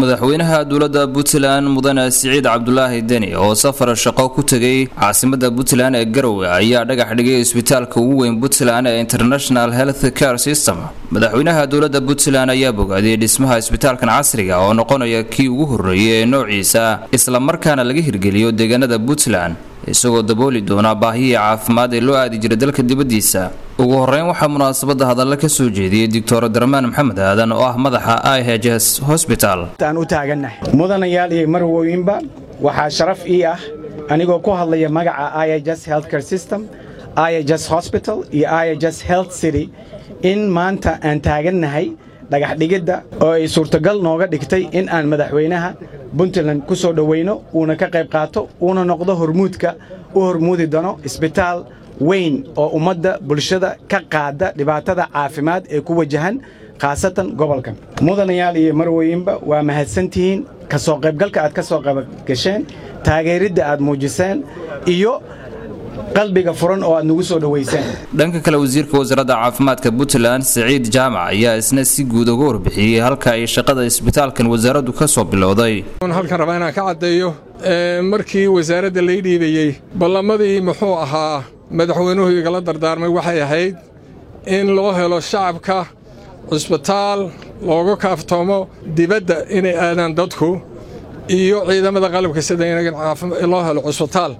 madaxweynaha dowladda puntland mudane siciid cabdulaahi deni oo safar shaqo ku tegay caasimada puntland ee garowe ayaa dhagax dhigay isbitaalka ugu weyn puntland ee international health care system madaxweynaha dowladda puntland ayaa bogaadiyey dhismaha isbitaalkan casriga oo noqonaya kii ugu horreeyay ee noociisa islamarkaana laga hirgeliyo deegaanada puntland isagoo dabooli doona baahiyii caafimaad ee loo aadi jiray dalka dibaddiisa ugu horeyn waxaa munaasabadda hadalla ka soo jeediyey doctor darmaan maxamed aadan oo ah madaxa i h s hosbital aan u taagannahay mudanayaal iyo marwooyinba waxaa sharaf ii ah anigoo ku hadlaya magaca i h s healthcare system i h s hosbital iyo i h s health city in maanta aan taagannahay dhagaxdhigidda oo ay suurtagal nooga dhigtay in aan madaxweynaha puntland ku soo dhowayno uuna ka qayb qaato uuna noqdo hormuudka u hormuudi doono isbitaal weyn oo ummadda bulshada ka qaada dhibaatada caafimaad ee ku wajahan khaasatan gobolkan mudanayaal iyo marwooyinba waa mahadsantihiin ka soo qaybgalka aad ka soo qaybgasheen taageeridda aad muujiseen iyo qalbiga furan oo aad nagu soo dhowayseen dhanka kale wasiirka wasaaradda caafimaadka puntland siciid jaamac ayaa isna si guud uga warbixiyey halka ay shaqada isbitaalkan wasaaraddu ka soo bilowday halkan rabaa inaan ka caddeeyo markii wasaaradda lay dhiibayey ballamadii muxuu ahaa madaxweynuhu igala dardaarmay waxay ahayd in loo helo shacabka cusbitaal looga kaaftoomo dibadda inay aadaan dadku iyo ciidamada qalabka sida in loo helo cusbitaal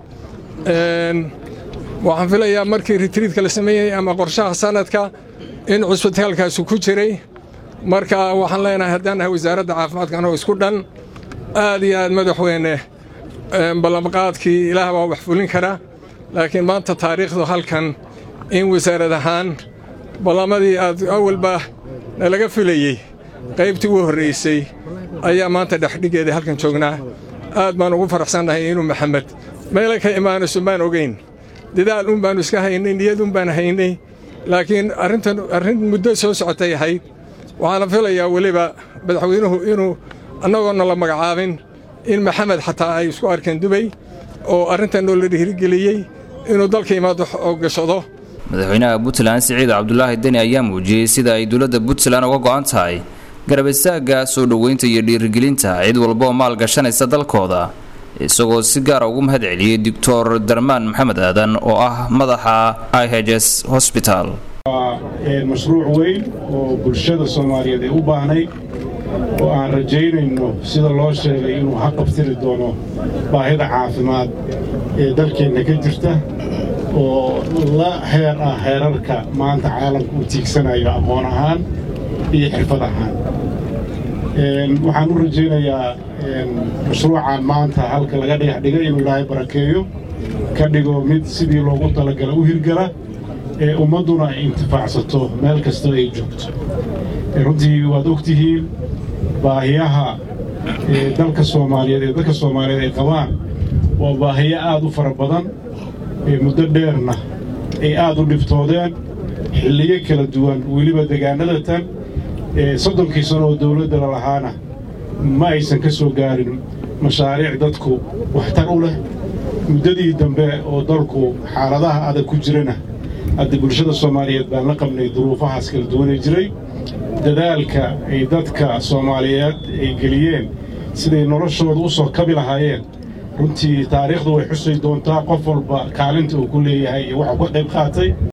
waxaan filayaa markii ritriidka la sameeyey ama qorshaha sanadka in cusbitaalkaasu ku jiray marka waxaan leenahay haddaan nahay wasaaradda caafimaadka anoo isku dhan aad iyo aad madaxweyne ballanqaadkii ilaah baa wax fulin kara laakiin maanta taariikhdu halkan in wasaarad ahaan ballamadii aad awalba nalaga filayey qaybtii ugu horraysay ayaa maanta dhexdhigeeda halkan joognaa aad baan ugu faraxsannahay inuu maxamed meela ka imaanayso baan ogayn dadaal un baannu iska haynay niyad un baan haynay laakiin arrintan arrin muddo soo socotay ahayd waxaana filayaa weliba madaxweynuhu inuu annagoonna la magacaabin in maxamed xataa ay isku arkeen dubay oo arrintan oo la dhiirigeliyey inuu dalka imaado oo gashado madaxweynaha puntland siciid cabdulaahi deni ayaa muujiyey sida ay dowladda puntland uga go'an tahay garab istaagga soo dhoweynta iyo dhiirigelinta cid walba oo maal gashanaysa dalkooda isagoo si gaara ugu mahad celiyey doctor darmaan maxamed aadan oo ah madaxa i h s hosbital waa mashruuc weyn oo bulshada soomaaliyeed ay u baahnayd oo aan rajaynayno sida loo sheegay inuu haqabtiri doono baahida caafimaad ee dalkeenna ka jirta oo la heer ah heerarka maanta caalamka uu tiigsanayo aqoon ahaan iyo xirfad ahaan waxaan u rajaynayaa mashruucan maanta halka laga dhagax dhigay inuu ilaahay barakeeyo ka dhigo mid sidii loogu talagala u hirgala ee ummadduna ay intifaacsato meel kastoo ay joogto runtii waad og tihiin baahiyaha dalka soomaaliyeed ee dadka soomaaliyeed ay qabaan waa baahiyo aad u fara badan muddo dheerna ay aad u dhibtoodeen xilliyo kala duwan weliba degaannada tan soddonkii sano oo dawladda la lahaana ma aysan ka soo gaarin mashaariic dadku waxtar u leh muddadii dambe oo dalku xaaladaha adag ku jirana hadda bulshada soomaaliyeed baan la qabnay duruufahaas kala duwanay jiray dadaalka ay dadka soomaaliyeed ay geliyeen siday noloshooda u soo kabi lahaayeen runtii taariikhdu way xusay doontaa qof walba kaalinta uu ku leeyahay iyo waxuu ka qayb qaatay